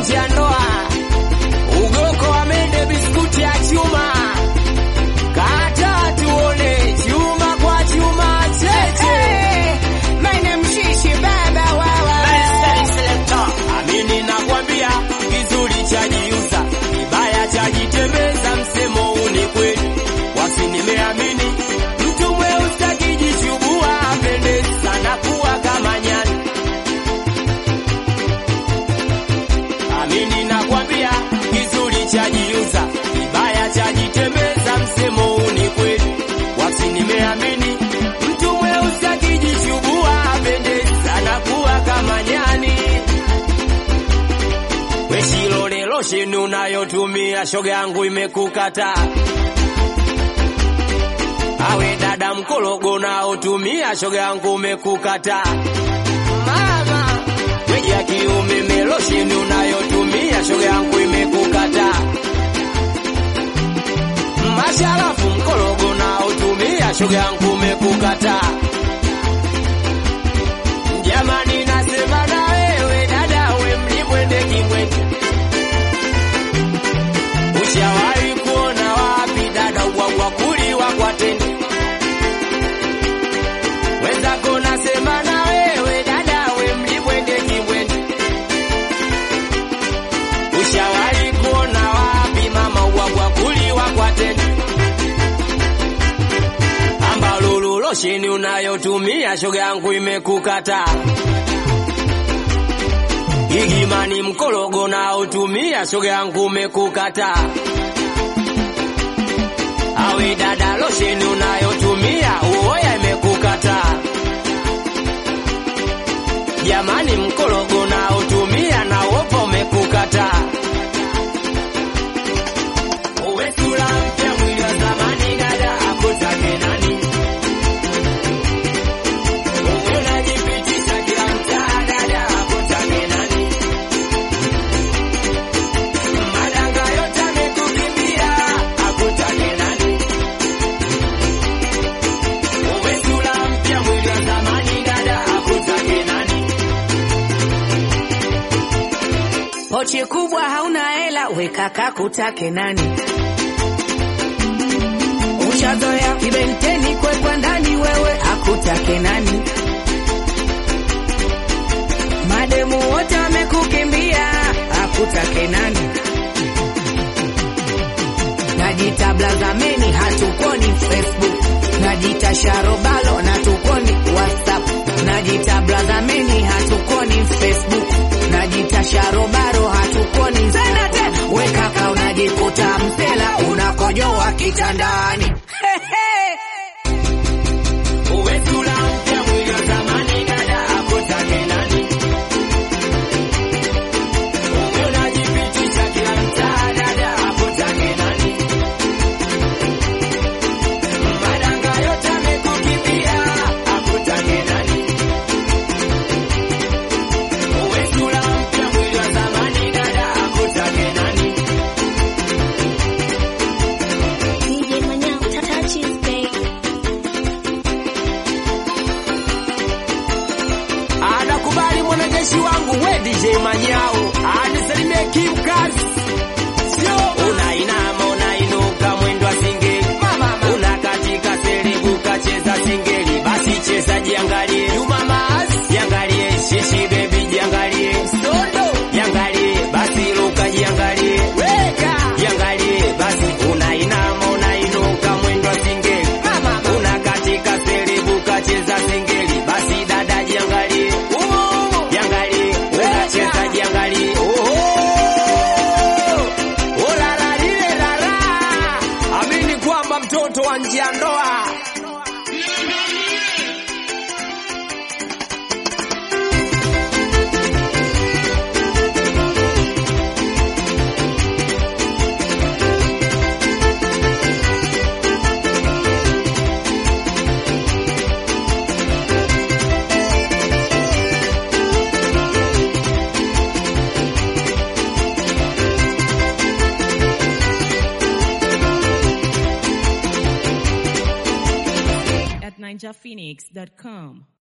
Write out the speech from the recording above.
nje ya ndoa. Ugoko amende biskuti ya chuma, kata tuone chuma kwa chuma cheche. Amini nakwambia, kizuri chajiuza, kibaya chajitembeza. Msemo huu ni kweli, wasi nimeamini. Mtu mweusi akijichubua apendezi sana kuwa kama nyani. Amini nakwambia, kizuri chajiuza, kibaya chajitembeza. Msemo huu ni kweli, wasi nimeamini. Mtu mweusi akijichubua apendezi sana kuwa kama nyani. Weshilole losheni unayotumia shoga yangu imekukata. Awe dada mkologo unaotumia shoga yangu umekukata. Mama weji ya kiume melosheni unayotumia shoga yangu imekukata. Masharafu mkologo unaotumia shoga yangu umekukata. Jamani, nasema na wewe dada, we mlimwende kimwende. Ushawahi kuona wapi dada ubwabwa kuliwa kwa tende? Wenzako nasema na wewe dada, we mlimwende kimwende. Ushawahi kuona wapi mama ubwabwa kuliwa kwa tende? Ambalulu losheni unayotumia shoga yangu imekukata. Igimani mkologo na utumia shoga yangu umekukata. Awe dada losheni unayotumia uoya imekukata. Jamani mkologo na utumia na wopo umekukata. Uwe sura mpya mwili wa zamani dada akutake nani? Uwe unajipitisha kila mtaa dada akutake nani? Madanga yote amekukimbia akutake nani? Uwe sura mpya mwili wa zamani dada akutake nani? Pochi kubwa hauna hela, weka kakutake nani? Ushazoea kibenteni kwekwa ndani, wewe akutake nani? Mademu wote wamekukimbia, akutake nani? Najita blazameni, hatukoni Facebook. Najita sharobalo, natukoni WhatsApp. Najita blazameni, hatukoni Facebook. Najita sharobaro, hatukoni Zenate. We kaka, unajikuta msela, unakojoa kitandani. Uwe sura mpya mwili wa zamani dada akutake nani? Uwe unajipitisha kila mtaa dada akutake nani? Madanga yote amekukimbia akutake nani? Uwe sura mpya mwili wa zamani dada akutake nani? DJ Manyao, touch his babe. Anakubali mwanajeshi wangu we DJ Manyao anisalimie kimkazi, sio unainama unainuka mwendo wa singeli, unakatika selebu kacheza singeli, basi cheza jiangalie, Juma Maas jiangalie, shishi baby jiangalie, Sondo jiangalie, basi luka jiangalie, weka jiangalie, basi unainama unainuka mwendo wa singeli, unakatika selebu kacheza singeli, basi dada jiangalie, jiangalie, unacheza jiangalie, oho Orara lile rara, amini kwamba mtoto wa nje ya ndoa ninjaphoenix.com.